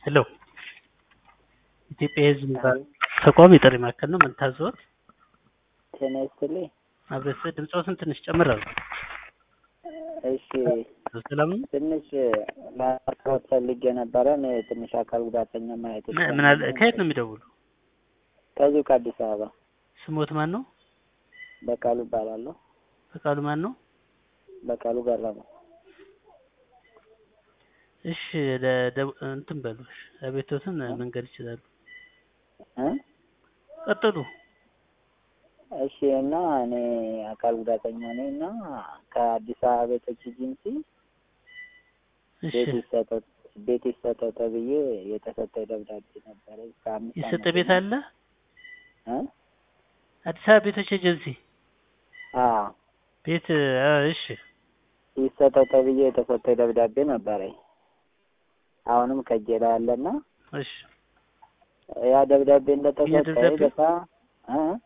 ሄሎ ኢትዮጵያ የሕዝብ እንባ ተቋም የጥሪ ማዕከል ነው። ምን ታዘዎት? ጤና ይስጥልኝ። አብረስ ድምፅዎትን ትንሽ ጨምር አድርጉ። እሺ ሰላም ነው? ትንሽ ማስታወቅ ፈልጌ ነበረ። እኔ ትንሽ አካል ጉዳተኛ ማየት ምን- ምን አለ ከየት ነው የሚደውሉ? ከዚሁ ከአዲስ አበባ ስሞት ማን ነው? በቃሉ እባላለሁ። ፈቃዱ ማን ነው? በቃሉ ገረመው። እሺ ለ- ደ- እንትን በሉ እሺ፣ አቤቶትን መንገድ ይችላሉ። እ? ቀጥሉ። እሺ እና እኔ አካል ጉዳተኛ ነኝ እና ከአዲስ አበባ ቤቶች ኤጀንሲ እሺ ቤት ይሰጠው ቤት ይሰጠው ተብዬ የተሰጠኝ ደብዳቤ ነበረ። ከአምስት የሰጠ ዓመት ቤት አለ? እ? አዲስ አበባ ቤቶች ኤጀንሲ አዎ ቤት አ፣ እሺ ይሰጠው ተብዬ የተሰጠኝ ደብዳቤ ነበረኝ። አሁንም ከእጄ ላይ አለና እሺ ያ ደብዳቤ እንደተሰጠኝ የደብዳቤው? በጣም እ?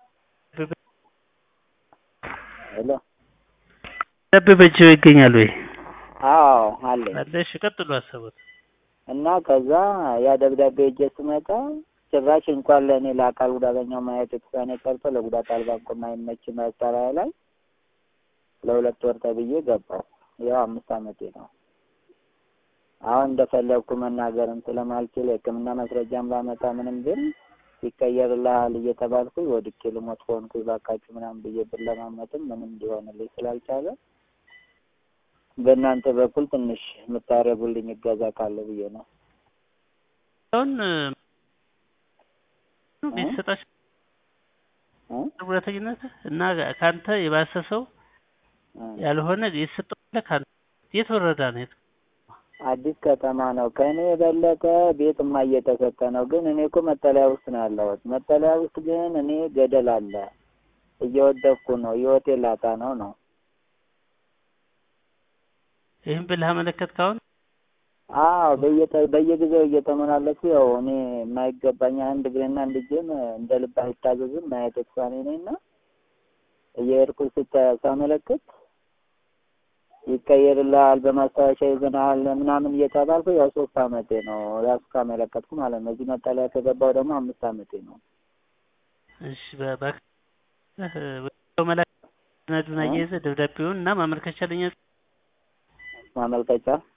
ሄሎ ደብ በእጅ ይገኛል ወይ? አዎ አለኝ አለ። እሺ ቀጥሉ ሀሳቦት። እና ከዛ ያ ደብዳቤ እጄ ስመጣ ጭራሽ እንኳን ለእኔ ለአካል ጉዳተኛው ማየት የተሳነ ቀርቶ ለጉዳት አልባ እንኳ የማይመች መጠሪያ ላይ ለሁለት ወር ተብዬ ገባሁ። ያው አምስት ዓመቴ ነው። አሁን እንደፈለግኩ መናገርም ስለማልችል የሕክምና ማስረጃም ባመጣ ምንም ግን ይቀየርልሃል እየተባልኩ ወድቄ ልሞት ሆንኩ እባካችሁ ምናምን ብዬ ብለማመጥም ምንም ሊሆንልኝ ስላልቻለ በእናንተ በኩል ትንሽ የምታደርጉልኝ እገዛ ካለ ብዬ ነው። አሁን ቤት ሰጣች እ? ጉዳተኝነት እና ከአንተ የባሰ ሰው እ። ያልሆነ የተሰጠው አለ ከአንተ የት ወረዳ ነው? የት አዲስ ከተማ ነው። ከእኔ የበለጠ ቤትማ እየተሰጠ ነው። ግን እኔ እኮ መጠለያ ውስጥ ነው ያለሁት። መጠለያ ውስጥ ግን እኔ ገደል አለ፣ እየወደቅኩ ነው፣ ህይወቴ ላጣ ነው ነው። ይህን ብለህ አመለከት ካሁን አዎ በየተ- በየጊዜው እየተመላለሱ ያው እኔ የማይገባኝ አንድ እግሬና አንድ እጄም እንደ ልብ አይታዘዝም ማየት የተሳኔ ነኝ እና እየሄድኩ ስተ- ሳመለክት ይቀየርልሃል፣ በማስታወሻ ይዘናል ምናምን እየተባልኩ ያው ሶስት አመቴ ነው ራሱ ካመለከትኩ ማለት ነው። እዚህ መጠለያ ከገባሁ ደግሞ አምስት አመቴ ነው። እሺ በባክ መላክ ሰነዱን አያይዘህ ደብዳቤውን እና ማመልከቻ ለኛ ማመልከቻ